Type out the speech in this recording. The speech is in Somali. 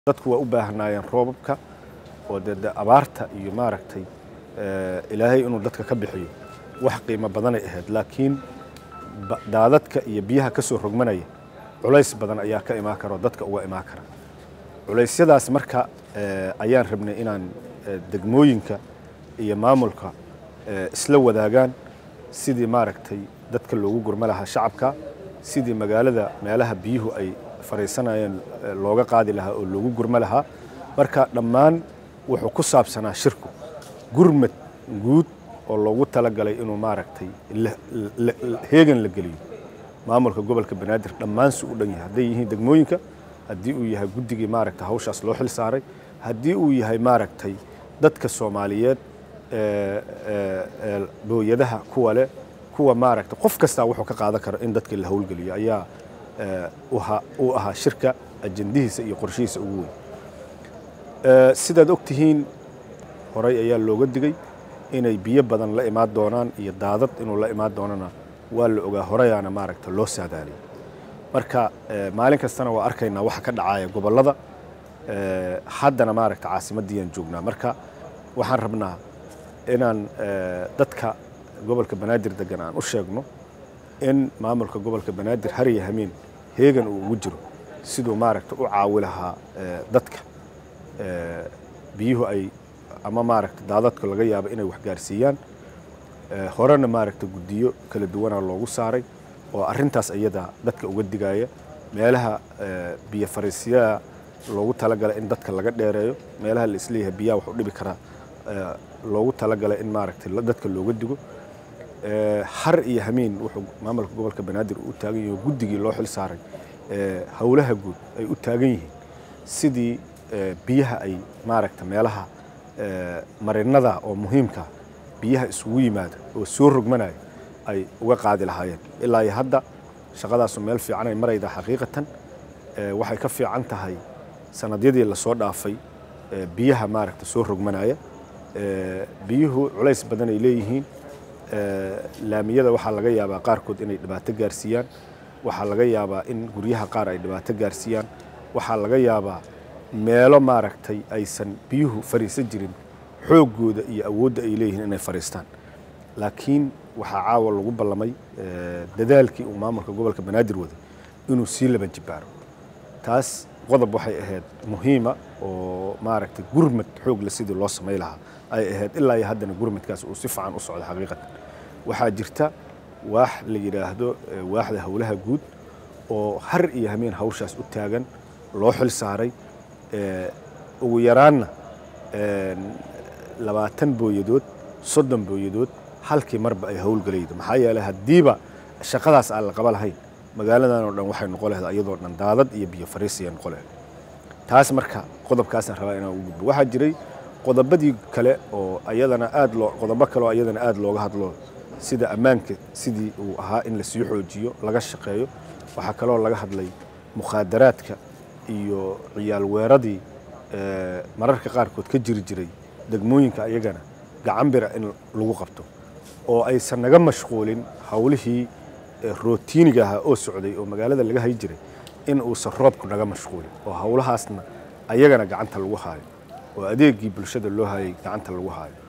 dadku waa u baahnaayeen roobabka oo dee de abaarta iyo maaragtay ilaahay inuu dadka ka bixiyo wax qiimo badanay ahayd laakiin daadadka iyo biyaha ka soo rogmanaya culays badan ayaa ka imaan kara oo dadka uga imaan kara culaysyadaas marka ayaan rabnay inaan degmooyinka iyo maamulka isla wadaagaan sidii maaragtay dadka loogu gurma lahaa shacabka sidii magaalada meelaha biyuhu ay fariisanayeen looga qaadi lahaa oo loogu gurma lahaa marka dhammaan wuxuu ku saabsanaa shirku gurmad guud oo loogu talagalay inuu maaragtay heegan la geliyo maamulka gobolka banaadir dhammaan su u dhan yahay hadday yihiin degmooyinka haddii uu yahay guddigii maaragtay hawshaas loo xil saaray haddii uu yahay maaragtay dadka soomaaliyeed booyadaha kuwa leh kuwa maaragtay qof kastaa wuxuu ka qaadan karo in dadka la howlgeliyo ayaa uu ahaa shirka ajandihiisa iyo qorshihiisa ugu weyn sidaad og tihiin horay ayaa looga digay inay biyo badan la imaan doonaan iyo daadad inuu la imaan doonana waa la ogaa horayaana maaragta loo saadaaliyay marka maalin kastana waa arkaynaa waxa ka dhacaya gobollada haddana maaragta caasimaddiyaan joognaa marka waxaan rabnaa inaan dadka gobolka banaadir degan aan u sheegno in maamulka gobolka banaadir har iyo hameen heegan uu ugu jiro siduu maaragta u caawi lahaa dadka biyuhu ay ama maaragta daadadka laga yaabo inay waxgaarsiiyaan horena maaragta guddiyo kala duwanaa loogu saaray oo arrintaas iyada dadka uga digaya meelaha biyo fariisyaha loogu talagalay in dadka laga dheereeyo meelaha la isleeyahay biyaha wax u dhibi karaa loogu talagalay in maaragtay dadka looga digo har iyo hameen wuxuu maamulka gobolka banaadir u taagan yahay guddigii loo xil saaray howlaha guud ay u taagan yihiin sidii biyaha ay maaragta meelaha marinada oo muhiimka biyaha isugu yimaada oo soo rogmanaya ay uga qaadi lahaayeen ilaa iyo hadda shaqadaasu meel fiican ay marayda xaqiiqatan waxay ka fiican tahay sanadyadii lasoo dhaafay biyaha maaragta soo rogmanaya biyuhu culays badan ay leeyihiin laamiyada waxaa laga yaabaa qaarkood inay dhibaato gaarsiiyaan waxaa laga yaabaa in guryaha qaar ay dhibaato gaarsiiyaan waxaa laga yaabaa meelo maaragtay aysan biyuhu fariisan jirin xooggooda iyo awoodda ay leeyihiin inay fariistaan laakiin waxaa caawa lagu ballamay dadaalkii uu maamulka gobolka banaadir waday inuu sii laban jibaaro taas qodob waxay ahayd muhiima oo maaragtay gurmad xoogle sidii loo samay lahaa ay ahayd ilaa iyo haddana gurmadkaas uu si fiican u socdo xaqiiqatan waxaa jirta waax la yidhaahdo waaxda howlaha guud oo har iyo hameen hawshaas u taagan loo xil saaray ugu yaraanna labaatan booyadood soddon booyadood halkii marba ay howlgelaydo maxaa yeelay haddiiba shaqadaas aan la qaba lahayn magaaladan oo dhan waxay noqon lahayd ayadoo dhan daadad iyo biyo fariisaya noqon lahayd taas marka qodobkaasaan rabaa inaan ugu gudbo waxaa jiray qodobadii kale oo ayadana aad loo qodobo kale oo ayadana aad looga hadlo sida ammaanka sidii uu ahaa in la sii xoojiyo laga shaqeeyo waxaa kaloo laga hadlay mukhaadaraadka iyo ciyaal weeradii mararka qaarkood ka jiri jiray degmooyinka ayagana gacan bira in lagu qabto oo aysan naga mashquulin howlihii rootiiniga ahaa oo socday oo magaalada laga hay jiray in uusan roobku naga mashquulin oo howlahaasna ayagana gacanta lagu haayo oo adeegii bulshada loo hayay gacanta lagu haayo